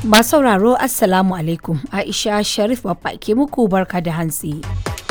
Masu sauraro Assalamu alaikum Aisha Sharif babba ke muku barka da hantsi.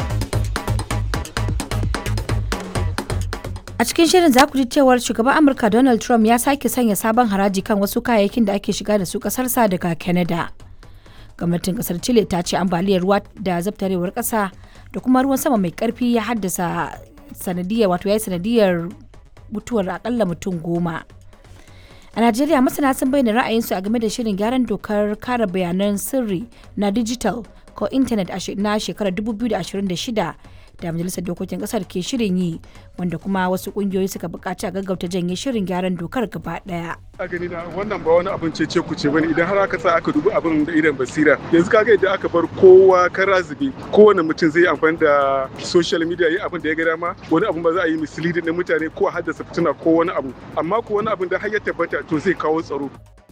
A cikin shirin za ku ji cewar shugaban Amurka Donald Trump ya sake sanya sabon haraji kan wasu kayayyakin da ake shiga da su kasarsa daga Canada. Gwamnatin kasar Chile ta ce ambaliyar ruwa da zabtarewar kasa da kuma ruwan sama mai karfi ya haddasa sanadiyar wato ya yi sanadiyar mutuwar akalla mutum goma. A Najeriya masana sun bayyana ra'ayinsu a game da shirin gyaran dokar kare bayanan sirri na digital ko intanet na shekarar 2026 da majalisar dokokin kasar ke shirin yi wanda kuma wasu kungiyoyi suka buƙaci a gaggauta janye shirin gyaran dokar gaba ɗaya. a gani na wannan ba wani abin cece ku ce bane idan har aka sa aka dubi abin da idan basira yanzu kaga idan aka bar kowa kara zube kowane mutum zai amfani da social media yi abin da ya ga dama wani abin ba za a yi misleading na mutane ko a haddasa fitina ko wani abu amma ko wani abin da har ya tabbata to zai kawo tsaro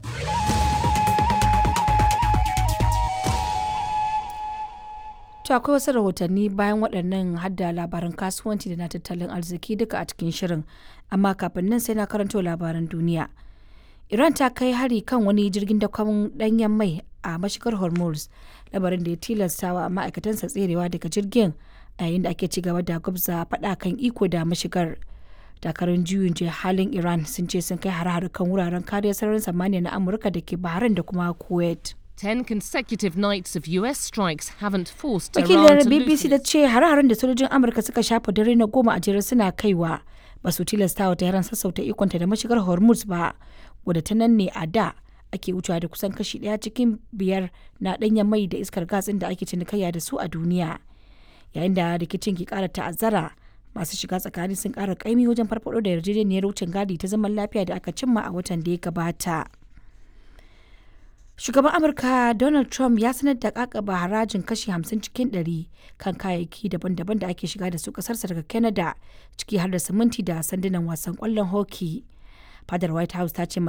To akwai wasu rahotanni bayan waɗannan hadda labaran kasuwanci da na tattalin arziki duka a cikin shirin amma kafin nan sai na karanto labaran duniya. Iran ta kai hari kan wani jirgin dakon ɗanyen mai a mashigar Hormuz labarin da ya tilasta wa ma'aikatansa tserewa daga jirgin a yayin da ake ci gaba da gwabza faɗa kan iko da mashigar. dakarun juyin halin Iran sun ce sun kai hare-hare kan wuraren kariyar sararin samaniya na Amurka da ke Bahrain da kuma Kuwait. Ten consecutive nights of US strikes haven't forced Wakilar Iran to BBC loosen da its ce hare-haren da sojojin Amurka suka shafa dare na goma a jere suna kaiwa ba su tilasta wa Tehran sassauta ikonta da mashigar Hormuz ba, wadda ta nan ne a da ake wucewa da kusan kashi ɗaya cikin biyar na ɗanyen mai da iskar gas ɗin da ake cinikayya da su a duniya. Yayin da rikicin ke ƙara ta'azzara, masu shiga tsakani sun ƙara ƙaimi wajen farfaɗo da yarjejeniyar wucin gadi ta zaman lafiya da aka cimma a watan da ya gabata. Shugaban Amurka Donald Trump ya sanar da kakaba harajin kashi 50 cikin 100 kan kayayyaki daban-daban da ake shiga da su kasarsa daga Canada ciki har da siminti da sandunan wasan kwallon hockey. Fadar White House ta ce